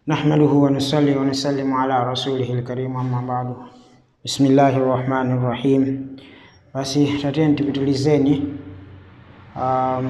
نحمده ونصلي ونسلم على رسوله الكريم أما بعد بسم الله الرحمن الرحيم basi tateni tipitilizeni um,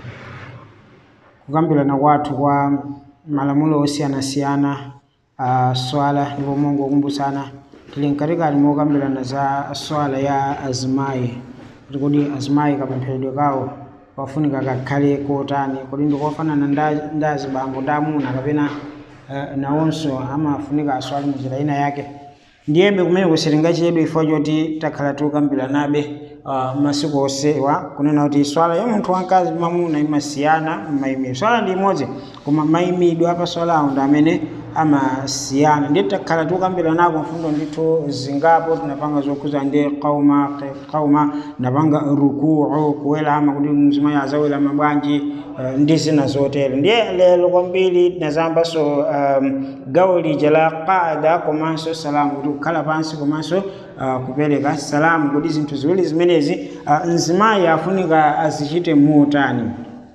kukambirana kwathu kwa malamulo osiyanasiyana uh, swala ndipo mungu wakumbusana tili mkatikati mokambirana za swala ya azimayi kuti kodi azimayi kapempheredwe kawo pafunika kakhale kotani kodi ndikofanana nda- ndi azibambo ndi amuna kapena uh, nawonso amafunika aswale munjira ina yake ndiyebe kumene kusitingachedwe ifo choti takhala tikukambiranabe uh, masiku osewa kunena kuti swala ya munthu wamkazi mamuna imasiyana m'mayimidwe swala ndi imodzi koma mayimidwe apa swalawo ndi amene amasiyana ndiye takhala tikukambirana mfundo ndithu zingapo tinapanga zokhuza ndi qauma qauma napanga rukuu kuwelama kuti mzimayi azawelama bwanji uh, ndi zina zotero ndiye lero kwambiri tinazambanso um, gawo lija la qaada komanso salamu kuti kukhala pansi komanso uh, kupereka salamu kuti zinthu ziwiri zimenezi uh, mzimayi afunika azichite muutani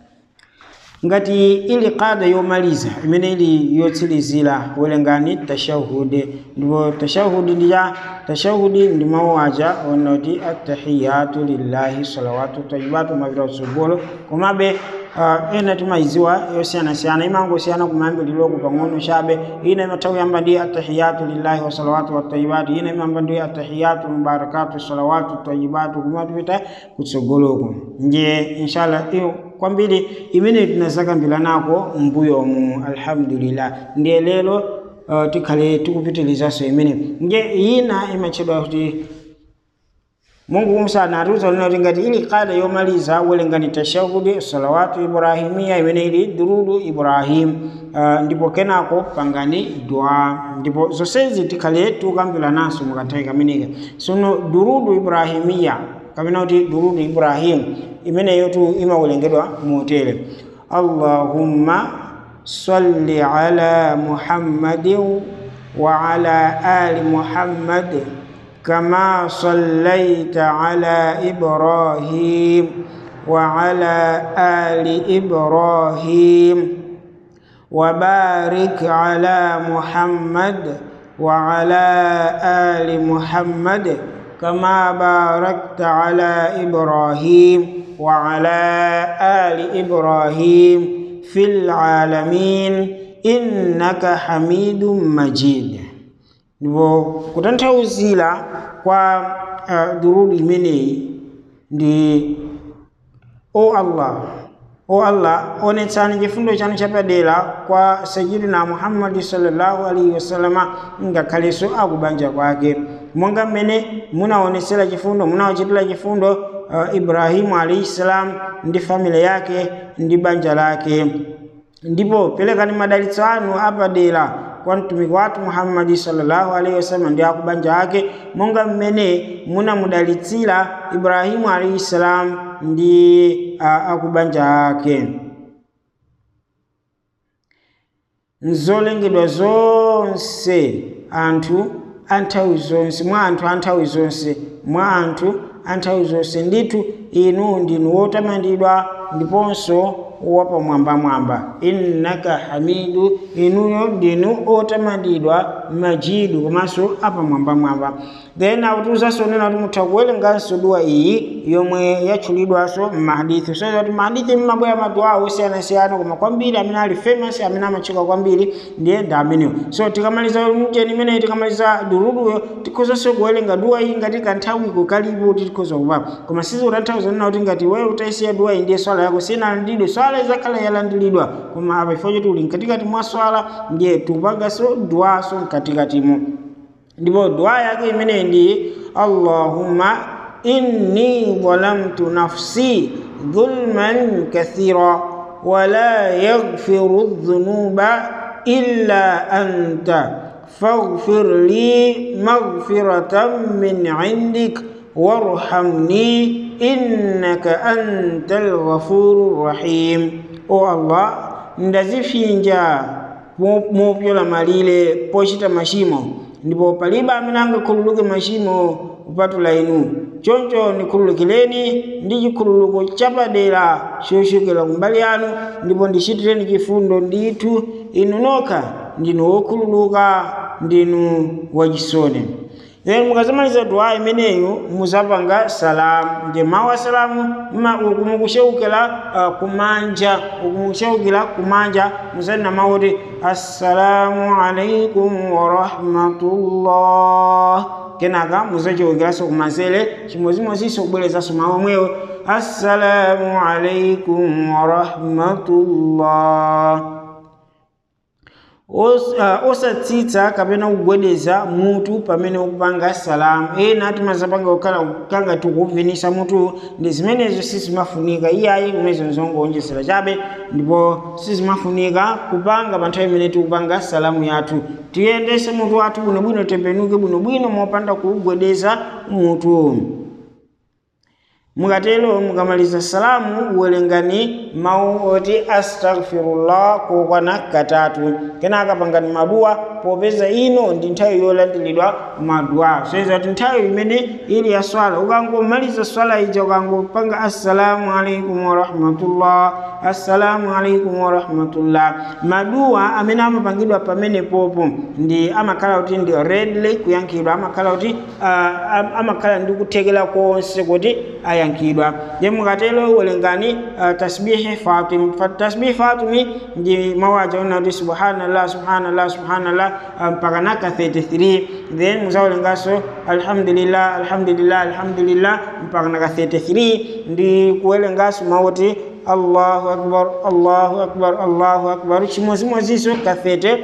ngati ili qada yomaliza imene ili yotsirizira welengani tashahudi ndipo tashahudi ndija tashahudi ndi mawu aja ona kuti attahiyatu lillahi salawatu tayibatu mapita kutsogolo komabe uh, ena timayiziwa yosiyanasiyana imangosiyana kumayambiliroko pang'ono chabe ina imatha kuyamba ndi attahiyatu lillahi wasalawatu watayibatu ina imayamba ndi attahiyatu mubarakatu salawatu tayibatu kumatipita kutsogoloko ndiye inshallah iyo kwambiri imene tinazakambirana mbuyomu alhamdulillah ndiye lero uh, tikhale tikupitilizaso imene ndiye ina imatchedwa kuti mungu kumsana atiuza lina kuti ngati ili kada yomaliza welengani tashahudi salawatu ibrahimiya imene ili durudu ibrahim uh, ndipo kenako pangani dua ndipo zonsezi tikhale tikukambiranaso mukanthawi kameneka sono durudu ibrahimiya kapena kuti durudu ibrahim imeneyo tu imawelengedwa motere allahumma salli ala muhammadin wa ala ali muhammad كما صليت على إبراهيم وعلى آل إبراهيم وبارك على محمد وعلى آل محمد كما باركت على إبراهيم وعلى آل إبراهيم في العالمين إنك حميد مجيد ndipo kutanthauzira kwa uh, durudu imeneyi ndi o allah o allah onetsani chifundo chanu chapadera kwa sayidina muhammadi sallallahu alaihi wasallama ngakhalenso akubanja kwake monga mmene munaonetsera chifundo munawachitira chifundo uh, ibrahimu alaihi salam ndi family yake ndi banja lake ndipo perekani madalitso anu apadera kwa mtumiki wathu muhammadi sallallahu alaihi wasallam ndi akubanja ake monga mmene munamudalitsira ibrahimu alaihi salam ndi uh, akubanja ake nzolengedwa zonse anthu anthawi zonse mwa anthu anthawi zonse mwa anthu anthawi zonse ndithu inu ndinu wotamandidwa ndiponso wapamwambamwamba innaka hamidu inuyo ndinu otamandidwa majidu komanso apamwambamwamba then akutiuzanso nena kuti mutha kuwerenganso duwa iyi yomwe yatchulidwanso m'mahadithi so kuti mahadithi mmabwera maduwa osiyanasiyana koma kwambiri amene ali famous amene amatchuka kwambiri ndiye ndi amenewo so tikamaliza mjeni imeneyi tikamaliza duruduyo tikhozanso kuwerenga duwa iyi ngati kanthawi kukalipo kuti tikhoza kupapa koma sizikutanthauza nena kuti ngati wewe utayisiya duwa iyi ndiye swala yako sinalandidwe swala izakhala yalandiridwa koma apa ifo choti uli mkatikati mwa swala ndiye tupanganso duwaso mkatikatimo ndipo dua yake imeneyi ndi allahumma inni zalamtu nafsi dhulman kathira wala yaghfiru dhunuba illa anta faghfir li maghfiratan min indik warhamni innaka antal ghafurur rahim o allah ndazifinja mopyola malire pochita machimo ndipo palibe amene angakhululuke machimo kupatula inu choncho ndikhululukireni ndi chikhululuko chapadera chochokera kumbali yanu ndipo ndichitireni chifundo ndithu inu nokha ndinu wokhululuka ndinu wachisoni then mukazamaliza duwa imeneyu muzapanga salamu ndi mawu a salamu mukusheukira uh, kumanja mukusheukira kumanja muzanena mawu kuti assalamu alaikum warahmatullah kenaka muzacheukiraso kumanzere chimodzimodzinso kubwerezanso mawu omwewo assalamu alaikum warahmatullah osatsitsa kapena kugwedeza mutu pamene ukupanga salamu ena timazapanga kukhala kanga tikuvinisa mutu ndi zimenezo sizimafunika iyayi kumezo nzongoonjezera chabe ndipo sizimafunika kupanga pa nthawi imene tikupanga salamu yathu tiyendese mutu wathu bwinobwino tembenuke bwinobwino mopanda kuugwedeza mutu mukatero mukamaliza salamu uwerengani mawu oti astaghfirullah kokwana katatu kenaka pangani maduwa popeza ino ndi nthawi yolandiridwa maduwa soyeza kuti nthawi imene ili ya swala ukangomaliza swala ija ukangopanga assalamu alaikum warahmatullah assalamu alaikum warahmatullah maduwa amene amapangidwa pamene popo ndi amakhala kuti ndi redly kuyankhidwa amakhala kuti uh, amakhala ndi kuthekera konse kuti ayankhidwa ye mukatero uwerengani uh, tasbihi fatim tasbihi fatimi ndi mawaja ona kuti subhanallah subhanallah subhanallah mpaka um, naka 33 then muzawerenganso alhamdulillah alhamdulillah alhamdulillah mpaka naka 33 ndi kuwerenganso mauti allahu akbar allahu akbar allahu akbar chimodzimodzinso ka 30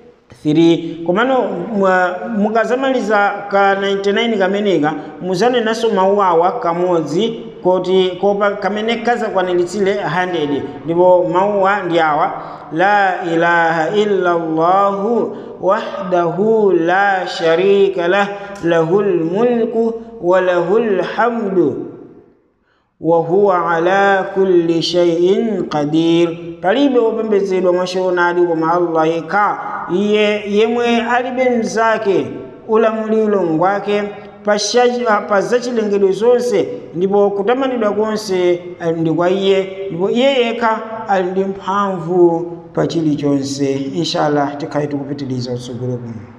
3 komano mukazamaliza ka 99 kameneka muzanenanso mawu awa kamodzi koti kopa kamene kazakwaniritsire 100 ndipo mawuwa ndi awa la ilaha illa llahu wahdahu la sharika lah lahu lmulku wa lahu lhamdu wa huwa ala kulli shay'in qadir palibe wopembedzedwa mwashoonadi koma allah yekha iye yemwe alibe mzake ulamuliro ngwake pa zachilengedwe zonse ndipo kutamanidwa konse ndi kwa iye ndipo iye yekha ali ndi mphamvu pa chilichonse inshallah tikhale tikupitiliza utsogolo kuno